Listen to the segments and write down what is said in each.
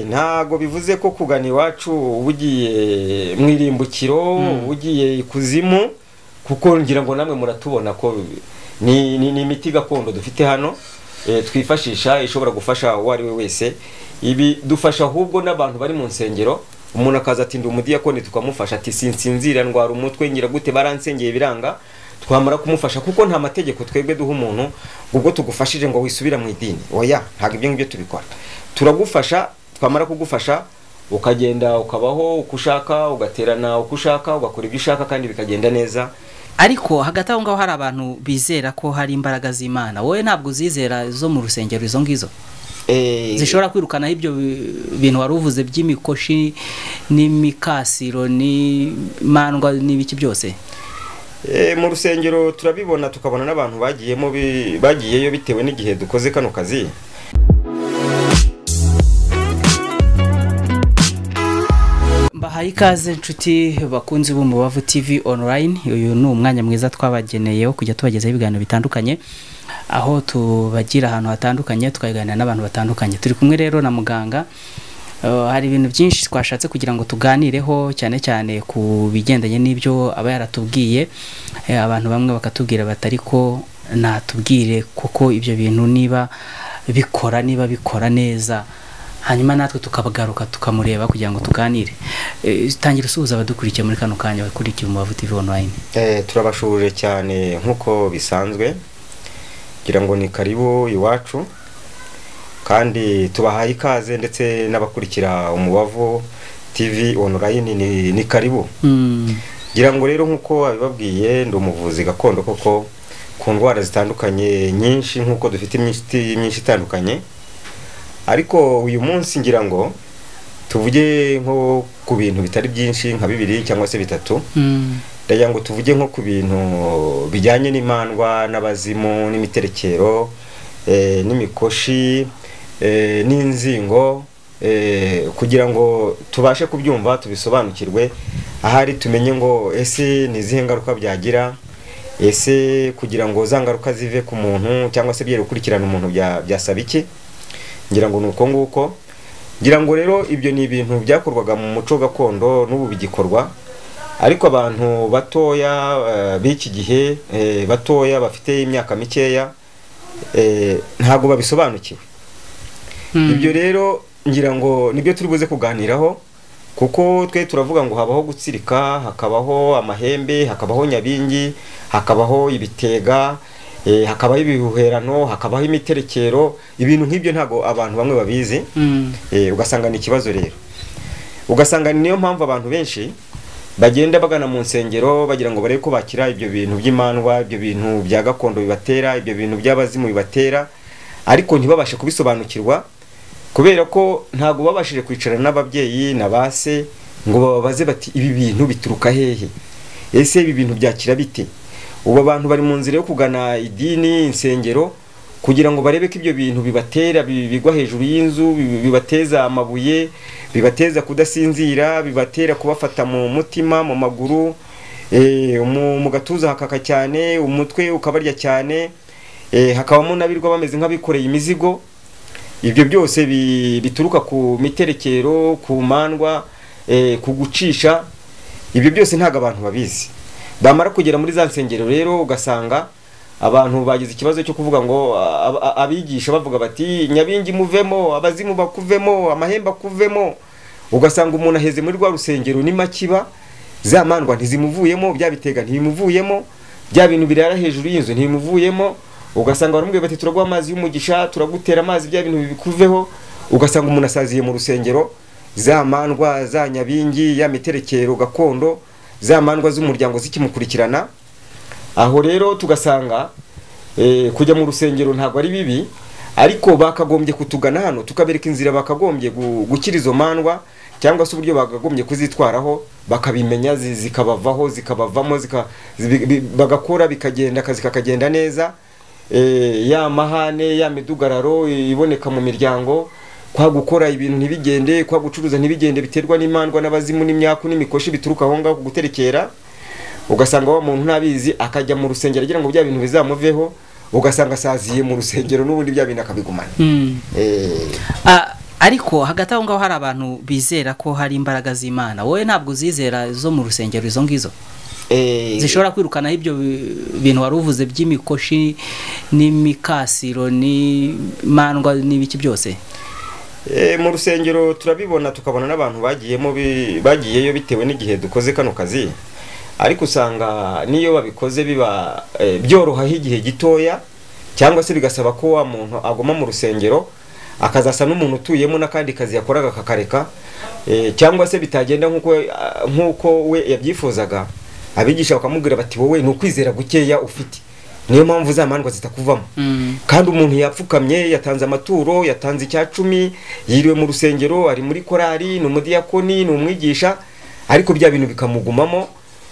ntago bivuze ko kugana iwacu uba ugiye mu irimbukiro uba ugiye ikuzimu kuko ngira ngo namwe muratubona ko ni ni- ni imiti gakondo dufite hano eh, twifashisha ishobora gufasha uwo ari we wese ibi dufasha ahubwo n'abantu bari mu nsengero umuntu akaza ati ndi umudiyakoni tukamufasha ati sinsinzira ndwara umutwe ngira gute baransengeye biranga twamara kumufasha kuko nta mategeko twebwe duha umuntu ubwo tugufashije ngo wisubira mu idini oya ntabwo ibyo ngibyo tubikora turagufasha twamara kugufasha ukagenda ukabaho uko ushaka ugaterana uko ushaka ugakora ibyo ushaka kandi bikagenda neza ariko hagati aho ngaho hari abantu bizera ko hari imbaraga z'imana wowe ntabwo uzizera zo mu rusengero izo ngizo Eh, zishobora kwirukanaho ibyo bi- bintu wari uvuze by'imikoshi n'imikasiro n'imandwa n'ibiki byose eh, mu rusengero turabibona tukabona n'abantu bagiyemo bi- bagiyeyo bitewe n'igihe dukoze kano kazi mbahaye ikaze inshuti bakunzi b'umubavu tv online uyu ni umwanya mwiza twabageneye wo kujya tubagezaho ibiganiro bitandukanye aho tubagira ahantu hatandukanye tukaganira n'abantu batandukanye turi kumwe rero na muganga Uh, hari ibintu byinshi twashatse kugira ngo tuganireho cyane cyane ku bigendanye n'ibyo aba yaratubwiye Eh, abantu bamwe bakatubwira bati ariko natubwire kuko ibyo bintu niba bikora niba bikora neza hanyuma natwe tukagaruka tukamureba kugira ngo tuganire Eh, tangira usuhuza abadukurikiye muri kano kanya bakurikiye umubavu tv online Eh, turabashuje cyane nk'uko bisanzwe kugira ngo ni karibu iwacu kandi tubahaye ikaze ndetse n'abakurikira umubavu tv online ni, ni karibu Mm. ngira ngo rero nk'uko wabibabwiye ndi umuvuzi gakondo koko ku ndwara zitandukanye nyinshi nk'uko dufite imiti myinshi itandukanye ariko uyu munsi ngira ngo tuvuge nko ku bintu bitari byinshi nka bibiri cyangwa se bitatu Mm. ndagira ngo tuvuge nko ku bintu bijyanye n'imandwa n'abazimu n'imiterekero eh, n'imikoshi eh, n'inzingo eh, kugira ngo tubashe kubyumva tubisobanukirwe ahari tumenye ngo ese ni izihe ngaruka byagira ese kugira ngo za ngaruka zive ku muntu cyangwa se byere gukurikirana umuntu bya- byasaba iki ngira ngo ni uko nguko ngira ngo rero ibyo ni ibintu byakorwaga mu muco gakondo n'ubu bigikorwa ariko abantu batoya eh, b'iki gihe eh, batoya bafite imyaka mikeya eh, ntabwo babisobanukiwe Mm. ibyo rero ngira ngo nibyo turi buze kuganiraho kuko twe turavuga ngo habaho gutsirika hakabaho amahembe hakabaho nyabingi hakabaho ibitega eh, hakabaho ibihuherano hakabaho imiterekero ibintu nk'ibyo ntabwo abantu bamwe babizi Mm. Eh, ugasanga ni ikibazo rero ugasanga ni niyo mpamvu abantu benshi bagenda bagana mu nsengero bagira ngo barebe ko bakira ibyo bintu by'imandwa ibyo bintu bya gakondo bibatera ibyo bintu by'abazimu bibatera ariko ntibabashe kubisobanukirwa kubera ko ntabwo babashije kwicara n'ababyeyi na ba se ngo bababaze bati ibi bintu bituruka hehe ese ibi bintu byakira bite ubu abantu bari mu nzira yo kugana idini insengero kugira ngo barebe ko ibyo bintu bibatera bi- bigwa hejuru y'inzu bi- bibateza amabuye bibateza kudasinzira bibatera kubafata mu mutima mu maguru eh, mu mu gatuza hakaka cyane umutwe ukabarya cyane eh, hakabamo n'abirwa bameze nk'abikoreye imizigo ibyo byose bi- bituruka ku miterekero ku mandwa eh, ku gucisha ibyo byose ntabwo abantu babizi bamara kugera muri za nsengero rero ugasanga abantu bagize ikibazo cyo kuvuga ngo a- a- abigisha bavuga bati nyabingi muvemo abazimu bakuvemo amahembe akuvemo ugasanga umuntu aheze muri rwa rusengero ni makiba za mandwa ntizimuvuyemo bya bitega ntibimuvuyemo bya bintu birara hejuru y'inzu ntibimuvuyemo ugasanga baramubwira bati turaguha amazi y'umugisha turagutera amazi bya bintu bikuveho ugasanga umuntu asaziye mu rusengero za mandwa za nyabingi ya miterekero gakondo za mandwa z'umuryango zikimukurikirana aho rero tugasanga eh, kujya mu rusengero ntabwo ari bibi ariko bakagombye kutugana hano tukabereka inzira bakagombye gu- gukira izo mandwa cyangwa se uburyo bakagombye kuzitwaraho bakabimenya zi- zikabavaho zikabavamo zika, zibi- bi- bagakora bikagenda akazi kakagenda neza eh, ya mahane ya midugararo iboneka mu miryango kwa gukora ibintu ntibigende kwa gucuruza ntibigende biterwa n'imandwa n'abazimu n'imyaku n'imikoshi bituruka aho ngaho ku guterekera ugasanga wa muntu ntabizi akajya mu rusengero agira ngo bya bintu bizamuveho ugasanga asaziye mu rusengero n'ubundi bya bintu akabigumana Mm. Eh, Ah, ariko hagati aho ngaho hari abantu bizera ko hari imbaraga z'imana wowe ntabwo uzizera zo mu rusengero izo ngizo Eh, zishobora kwirukanaho ibyo bi- bintu wari uvuze by'imikoshi n'imikasiro n'imandwa n'ibiki byose eh, mu rusengero turabibona tukabona n'abantu bagiyemo bi- bagiyeyo bitewe n'igihe dukoze kano kazi ariko usanga n'iyo babikoze biba eh, byorohaho igihe gitoya cyangwa se bigasaba ko wa muntu aguma mu rusengero akazasa n'umuntu utuyemo n'akandi kazi yakoraga akakareka eh, cyangwa se bitagenda nk'uko ah, nk'uko we yabyifuzaga abigisha bakamubwira bati wowe ni ukwizera gukeya ufite niyo mpamvu za mandwa zitakuvamo kandi umuntu yapfukamye yatanze amaturo yatanze icya cumi yiriwe mu rusengero ari muri korari ni umudiyakoni ni umwigisha ariko bya bintu bikamugumamo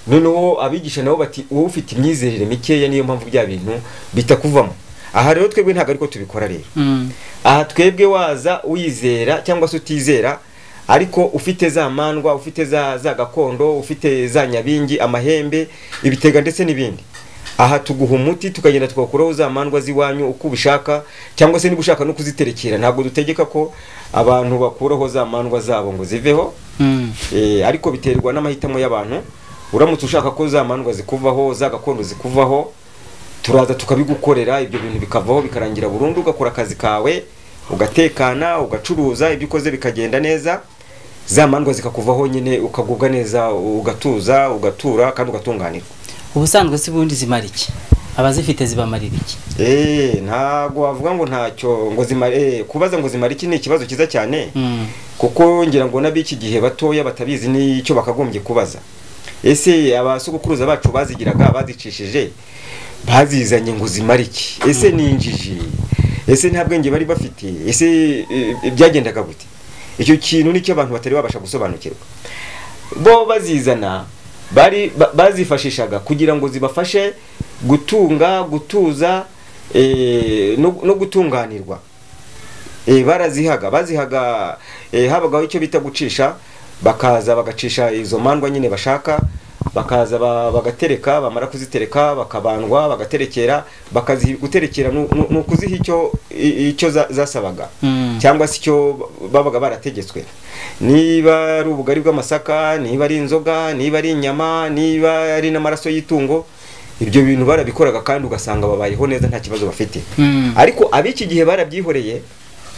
noneho abigisha nabo bati wowe ufite imyizerere mikeya niyo mpamvu bya bintu bitakuvamo aha rero twebwe ntabwo ariko tubikora rero Mm. aha twebwe waza wizera cyangwa se utizera ariko ufite za mandwa ufite za za gakondo ufite za nyabingi amahembe ibitega ndetse n'ibindi aha tuguha umuti tukagenda tukakuraho za mandwa z'iwanyu uko ubishaka cyangwa se niba ushaka no kuziterekera ntabwo dutegeka ko abantu bakuraho za mandwa zabo ngo ziveho Mm. Eh, ariko biterwa n'amahitamo y'abantu uramutse ushaka ko za mandwa zikuvaho za gakondo zikuvaho turaza tukabigukorera ibyo bintu bikavaho bikarangira burundu ugakora akazi kawe ugatekana ugacuruza ibyo ukoze bikagenda neza za mandwa zikakuvaho nyine ukagubwa neza ugatuza ugatura kandi ugatunganirwa ubusanzwe si ubundi zimara iki abazifite zibamarira iki Eh, ntabwo wavuga ngo ntacyo ngo zimare eh, kubaza ngo zimare iki ni ikibazo cyiza cyane Mm. kuko ngira ngo n'ab'iki gihe batoya batabizi n'icyo bakagombye kubaza ese abasukuruza bacu bazigiraga bazicishije bazizanye ngo zimare iki ese ni injiji ese nta bwenge bari bafite ese eh, byagendaga gute icyo kintu nicyo abantu batari babasha gusobanukirwa bo bazizana bari ba- bazifashishaga kugira ngo zibafashe gutunga gutuza eh, no no gutunganirwa eh, barazihaga bazihaga eh, habagaho icyo bita gucisha bakaza bagacisha izo mandwa nyine bashaka bakaza ba- bagatereka bamara kuzitereka bakabandwa bagaterekera bakazi guterekera nu- nu- ni ukuziha icyo i- icyo za- zasabaga Mm. cyangwa se icyo babaga barategetswe niba ari ubugari bw'amasaka niba ari inzoga niba ari inyama niba ari n'amaraso y'itungo ibyo bintu barabikoraga kandi ugasanga babayeho neza nta kibazo bafite Mm. ariko ab'iki gihe barabyihoreye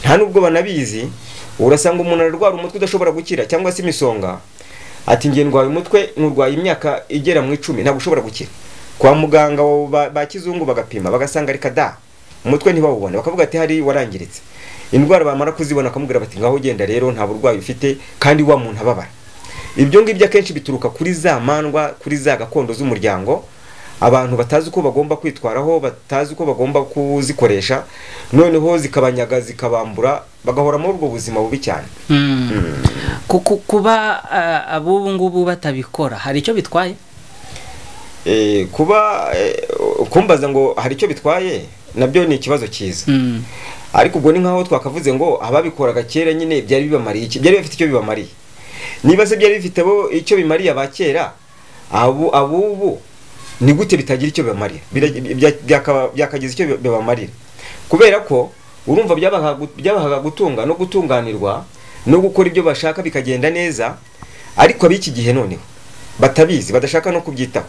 nta n'ubwo banabizi urasanga umuntu ararwara umutwe udashobora gukira cyangwa se imisonga ati ngiye ndwaye umutwe nurwaye imyaka igera mu icumi ntabwo ushobora gukira kwa muganga wa- ba, ba kizungu bagapima bagasanga reka da umutwe ntibawubone bakavuga ati hari warangiritse indwara bamara kuzibona akamubwira bati ngaho ugenda rero nta burwayi ufite kandi wa muntu ababara ibyo ngibyo akenshi bituruka kuri za mandwa kuri za gakondo z'umuryango abantu batazi uko bagomba kwitwaraho batazi uko bagomba kuzikoresha noneho zikabanyaga zikabambura bagahora muri ubwo buzima bubi cyane Mm. Ku- ku- kuba ah, ab'ubu ngubu batabikora hari icyo bitwaye Eh, kuba eh, kumbaza ngo hari icyo bitwaye nabyo ni ikibazo cyiza Mm. ariko ubwo ni nkaho twakavuze ngo ababikoraga kera nyine byari bibamariye iki byari bifite icyo bibamariye niba se byari bifite bo icyo bimariye aba kera abu abubu ni gute bitagira icyo bibamarira Birag- bya- byaka- byakagize icyo bi- bibamarira kubera ko urumva byabahaga gu- byabahaga gutunga no gutunganirwa no gukora ibyo bashaka bikagenda neza ariko ab'iki gihe noneho batabizi badashaka no kubyitaho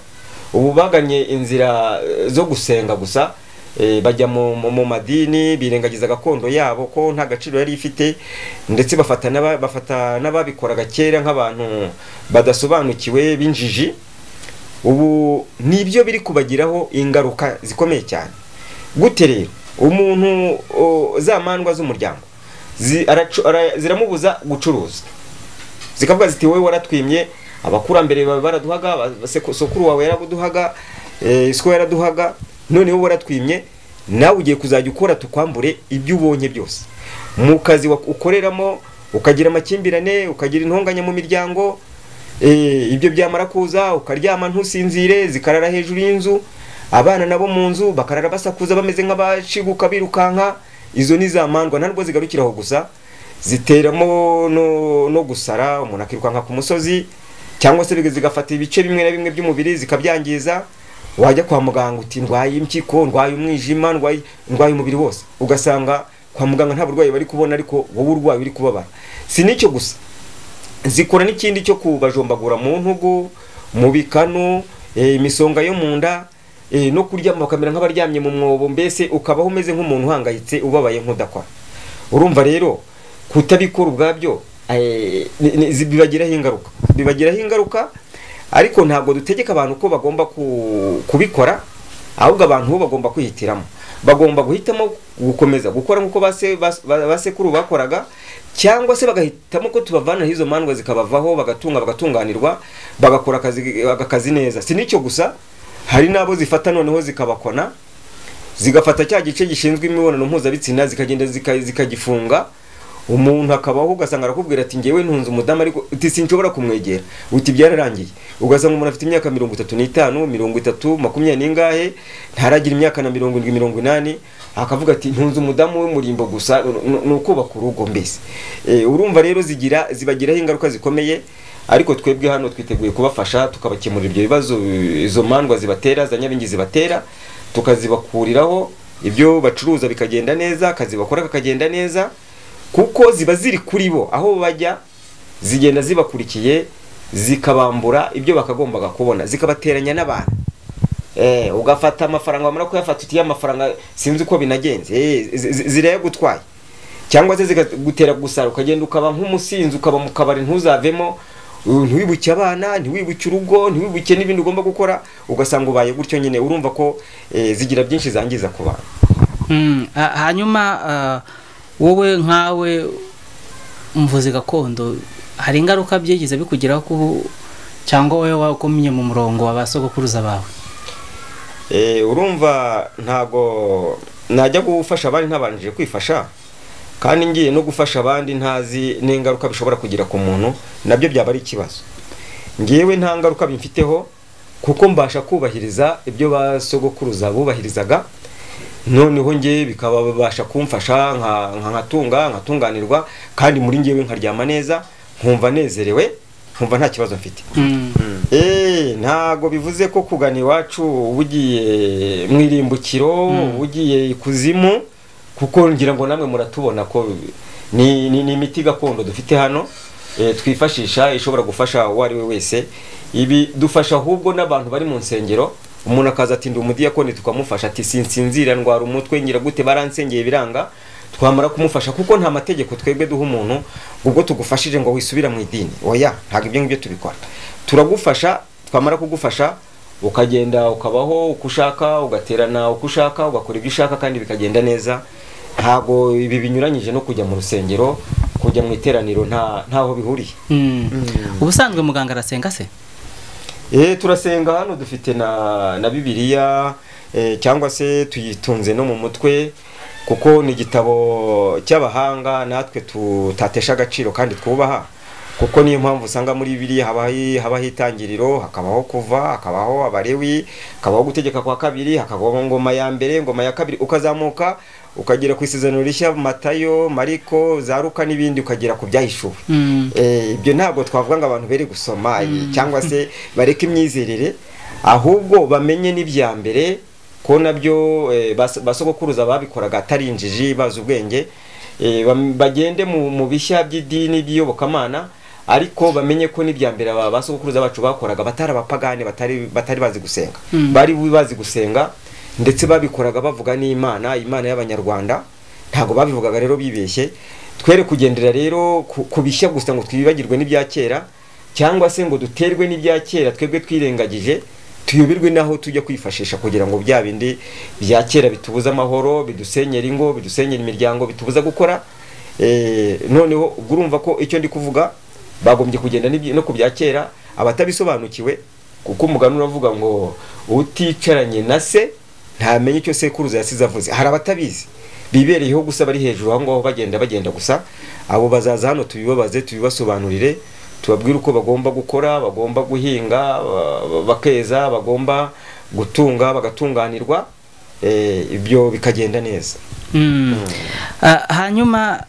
ubu baganye inzira eh, zo gusenga gusa eh, bajya mu, mu, mu madini birengagiza gakondo yabo ko nta gaciro yari ifite ndetse bafata n'aba- bafata n'ababikoraga kera nk'abantu badasobanukiwe b'injiji ubu nibyo biri kubagiraho ingaruka zikomeye cyane gute rero umuntu o, za mandwa z'umuryango zi- aracu- ara- ziramubuza gucuruza zikavuga ziti wowe waratwimye abakurambere bawe baraduhaga aba- seku- sokuru wawe yaraduhaga isiko yaraduhaga noneho waratwimye nawe ugiye kuzajya ukora tukwambure ibyo ubonye byose mu kazi wak- ukoreramo ukagira amakimbirane ukagira intonganya mu miryango eh, ibyo byamara kuza ukaryama ntusinzire zikarara hejuru y'inzu abana nabo mu nzu bakarara basakuza bameze nk'abashiguka birukanka izo ni za mandwa ntabwo zigarukiraho gusa ziteramo no, no gusara umuntu akirukanka ku musozi cyangwa se biga- zigafata ibice bimwe na bimwe by'umubiri zikabyangiza wajya kwa muganga uti ndwaye impyiko ndwaye umwijima ndwaye ndwaye umubiri wose ugasanga kwa muganga nta burwayi bari kubona ariko wowe urwaye uri kubabara si n'icyo gusa zikora n'ikindi cyo kubajombagura mu ntugu mu bikanu eh, imisonga yo mu nda eh, no kuryama bakamera nk'abaryamye mu mwobo mbese ukabaho umeze nk'umuntu uhangayitse ubabaye nk'udakora urumva rero kutabikora ubwabyo eh, ni- ni- zi- bibagiraho ingaruka bibagiraho ingaruka ariko ntabwo dutegeka abantu ko bagomba ku- kubikora ahubwo abantu bo bagomba kwihitiramo bagomba guhitamo gukomeza gukora nk'uko base- bas- ba- basekuru bakoraga cyangwa se bagahitamo ko tubavanira izo mandwa zikabavaho bagatunga bagatunganirwa bagakora akazi akazi neza si n'icyo gusa hari n'abo zifata noneho zikabakona zigafata cya gice gishinzwe imibonano mpuzabitsina zikagenda zika- zikagifunga umuntu akabaho ugasanga arakubwira ati ngewe ntunze umudamu ariko uti sinshobora kumwegera uti byararangiye ugasanga umuntu afite imyaka mirongo itatu n'itanu mirongo itatu makumyabiri n'ingahe ntaragira imyaka na mirongo irindwi mirongo inani akavuga ati ntunze umudamu w'umurimbo gusa nu- ni ukubaka urugo mbese Eh, urumva rero zigira zibagiraho ingaruka zikomeye ariko twebwe hano twiteguye kubafasha tukabakemurira ibyo bibazo eh, izo mandwa zibatera za nyabingi zibatera tukazibakuriraho ibyo bacuruza bikagenda neza akazi bakora kakagenda neza kuko ziba ziri kuri bo aho bajya zigenda zibakurikiye zikabambura ibyo bakagombaga kubona zikabateranya n'abantu Eh, ugafata amafaranga wamara kuyafata uti amafaranga sinzi uko binagenze Eh, zi- zi- zirayagutwaye cyangwa se zikagutera gusara ukagenda ukaba nk'umusinzi ukaba mu kabari ntuzavemo uh, ntiwibuke abana ntiwibuke urugo ntiwibuke n'ibindi ugomba gukora ugasanga ubaye gutyo nyine urumva ko eh, zigira byinshi zangiza ku bantu Mm, ha- hanyuma ah, wowe nkawe umuvuzi gakondo hari ingaruka byigeze bikugeraho ko cyangwa wowe wakomye mu murongo wa ba sogokuruza bawe Eh, urumva ntago najya gufasha abandi ntabanjije kwifasha kandi ngiye no gufasha abandi ntazi n'ingaruka bishobora kugira ku muntu nabyo byaba ari ikibazo ngewe nta ngaruka bimfiteho kuko mbasha kubahiriza ibyo ba sogokuruza bubahirizaga noneho ngewe bikababasha kumfasha nka- nka- nkatunga nkatunganirwa kandi muri ngewe nkaryama neza nkumva nezerewe nkumva nta kibazo mfite Mm. Eh, ntago bivuze ko kugana iwacu uba ugiye mu irimbukiro uba ugiye ikuzimu kuko ngira ngo namwe muratubona ko ni, ni, ni imiti gakondo dufite hano eh, twifashisha ishobora gufasha uwo ari we wese ibi dufasha ahubwo n'abantu bari mu nsengero umuntu akaza ati ndi umudiyakoni tukamufasha ati sinsinzira ndwara umutwe ngira gute baransengeye biranga twamara kumufasha kuko nta mategeko twebwe duha umuntu ngo ubwo tugufashije ngo wisubira mu idini oya ntabwo ibyo ngibyo tubikora turagufasha twamara kugufasha ukagenda ukabaho uko ushaka ugaterana uko ushaka ugakora ibyo ushaka kandi bikagenda neza ntabwo ibi binyuranyije no kujya mu rusengero kujya mu iteraniro nta ntaho bihuriye Mm. ubusanzwe muganga arasenga se Eh, turasenga hano dufite na na bibiliya eh, cyangwa se tuyitunze no mu mutwe kuko ni igitabo cy'abahanga natwe tutatesha agaciro kandi twubaha kuko niyo mpamvu usanga muri bibiliya haba hi- habaho itangiriro hakabaho kuva hakabaho abarewi hakabaho gutegeka kwa kabiri hakabaho ngoma ya mbere ngoma ya kabiri ukazamuka ukagera ku isezerano rishya matayo mariko za ruka n'ibindi ukagera ku byahishuwe Mm. Eh, ibyo ntabwo twavuga ngo abantu bere gusoma eh, cyangwa se bareke imyizerere ahubwo bamenye n'ibya mbere ko nabyo eh, bas- basogokuruza babikoraga atari injiji bazi ubwenge eh, bam- bagende mu mu bishya by'idini by'iyobokamana ariko bamenye ko n'ibya mbere aba basogokuruza bacu bakoraga batari abapagani batari batari bazi gusenga Mm. bari bazi gusenga ndetse babikoraga bavuga n'imana imana y'abanyarwanda ntabwo babivugaga rero bibeshye twere kugendera rero ku- ku bishya gusa ngo twibagirwe n'ibya kera cyangwa se ngo duterwe n'ibya kera twebwe twirengagije tuyoberwe n'aho tujya kwifashisha kugira ngo bya bindi bya kera bitubuza amahoro bidusenyera ingo bidusenyera imiryango bitubuza gukora Eh, noneho ubwo urumva ko icyo ndi kuvuga bagombye kugenda n'ibyi- no ku bya kera abatabisobanukiwe kuko umugani uravuga ngo uticaranye na se ntamenya icyo sekuruza yasize avuze hari abatabizi bibereyeho gusa bari hejuru aho ngaho bagenda bagenda gusa abo bazaza hano tubibabaze tubibasobanurire tubabwire uko bagomba gukora bagomba guhinga ba- ba- bakeza bagomba gutunga bagatunganirwa eh, ibyo bikagenda neza Mm. Ah, hanyuma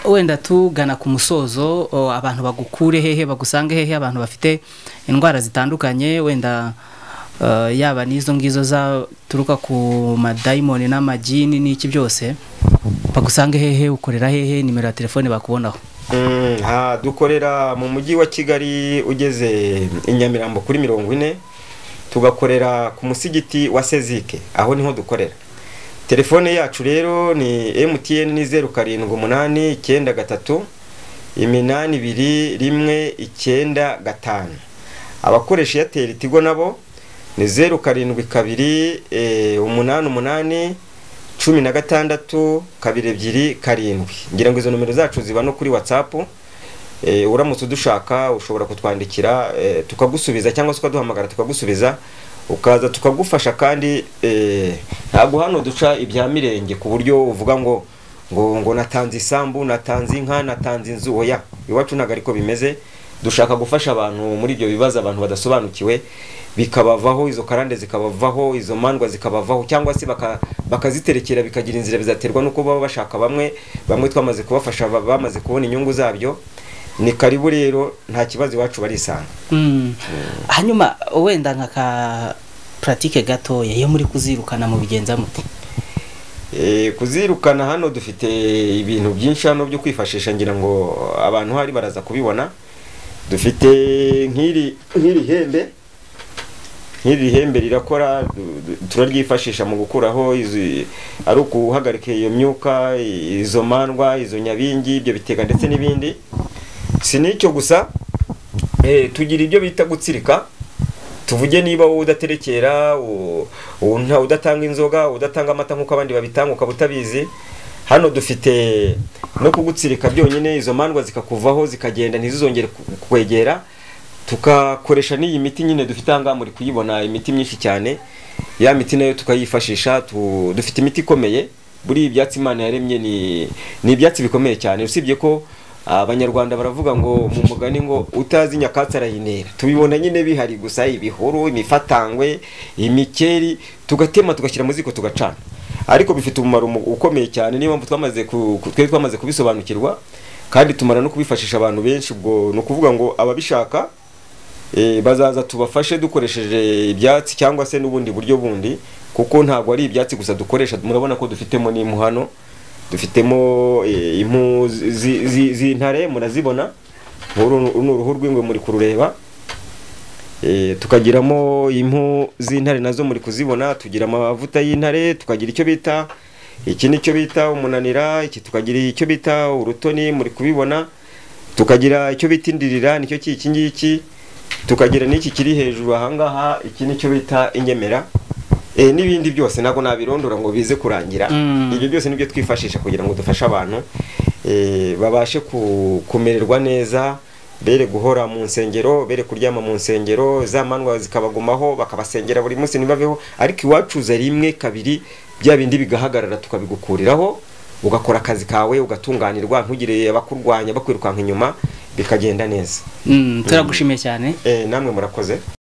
wenda tugana ku musozo o, abantu bagukure hehe bagusange hehe abantu bafite indwara zitandukanye wenda ah, yaba n'izo ngizo zaturuka ku madayimoni n'amagini n'iki byose bagusange hehe ukorera hehe nimero ya telefone bakubonaho Mm, ha, dukorera mu mujyi wa kigali ugeze i nyamirambo kuri mirongo ine tugakorera ku musigiti wa sezike aho niho dukorera telefone yacu rero ni mtn ni zeru karindwi umunani icyenda gatatu iminani ibiri rimwe icyenda gatanu abakoresha eyateri tigo nabo ni zeru karindwi kabiri eh, umunani umunani cumi na gatandatu kabiri ebyiri karindwi ngira ngo izo nomero zacu ziba no kuri whatsapp eh, uramutse udushaka ushobora kutwandikira eh, tukagusubiza cyangwa se ukaduhamagara tukagusubiza ukaza tukagufasha kandi eh, ntabwo hano duca ibya mirenge ku buryo uvuga ngo ngo ngo natanze isambu natanze inka natanze inzu oya iwacu ntabwo ariko bimeze dushaka gufasha abantu muri ibyo bibazo abantu badasobanukiwe bikabavaho izo karande zikabavaho izo mandwa zikabavaho cyangwa se baka- bakaziterekera bikagira inzira bizaterwa n'uko baba bashaka bamwe bamwe twamaze kubafasha ba- bamaze kubona inyungu zabyo ni karibu rero nta kibazo iwacu barisanga Mm. hanyuma wenda nka ka puratike gatoya iyo muri kuzirukana mu bigenza mute Eh, kuzirukana hano dufite ibintu byinshi hano byo kwifashisha ngira ngo abantu hari baraza kubibona dufite nk'iri nk'iri hembe nk'iri hembe rirakora du- du- turaryifashisha mu gukuraho izi- ari ukuhagarika iyo myuka i- izo mandwa izo nyabingi ibyo bitega ndetse n'ibindi si n'icyo gusa eh, tugira ibyo bita gutsirika tuvuge niba wowe udaterekera u- u- nta- udatanga inzoga udatanga amata nk'uko abandi babitanga ukaba utabizi hano dufite no kugutsirika byonyine izo mandwa zikakuvaho zikagenda ntizizongere ku- kwegera tukakoresha n'iyi miti nyine dufite aha ngaha muri kuyibona imiti myinshi cyane ya miti nayo tukayifashisha tu- dufite imiti ikomeye buriya ibyatsi imana yaremye ni ni ibyatsi bikomeye cyane usibye ko abanyarwanda baravuga ngo mu mugani ngo utazi nyakatsi arayinera tubibona nyine bihari gusa ibihuru imifatangwe imikeri tugatema tugashyira mu ziko tugacana ariko bifite umumaro mu- ukomeye cyane niyo mpamvu twamaze ku- ku- twari twamaze kubisobanukirwa kandi tumara no kubifashisha abantu benshi ubwo ni ukuvuga ngo ababishaka eh, bazaza tubafashe dukoresheje ibyatsi cyangwa se n'ubundi buryo bundi kuko ntabwo ari ibyatsi gusa dukoresha murabona ko dufitemo n'impu hano dufitemo eh, impu zi- zi- zi- z'intare murazibona uru uru ni uruhu rw'ingwe muri kurureba Eh, tukagiramo impu z'intare nazo muri kuzibona tugira amavuta y'intare tukagira icyo bita iki nicyo bita umunanira iki tukagira icyo bita urutoni muri kubibona tukagira icyo bita indirira nicyo ki- iki ngiki tukagira n'iki kiri hejuru ahangaha iki nicyo bita inyemera eh, n'ibindi byose ntabwo nabirondora ngo bize kurangira Mm. ibyo byose nibyo twifashisha kugira ngo dufashe abantu eh, babashe ku- kumererwa neza bere guhora mu nsengero bere kuryama mu nsengero za mandwa zikabagumaho bakabasengera buri munsi ntibabeho ariko iwacuza rimwe kabiri bya bindi bigahagarara tukabigukuriraho ugakora akazi kawe ugatunganirwa ntugire abakurwanya bakwirukanka inyuma bikagenda neza Mm, turagushimiye cyane eh, namwe murakoze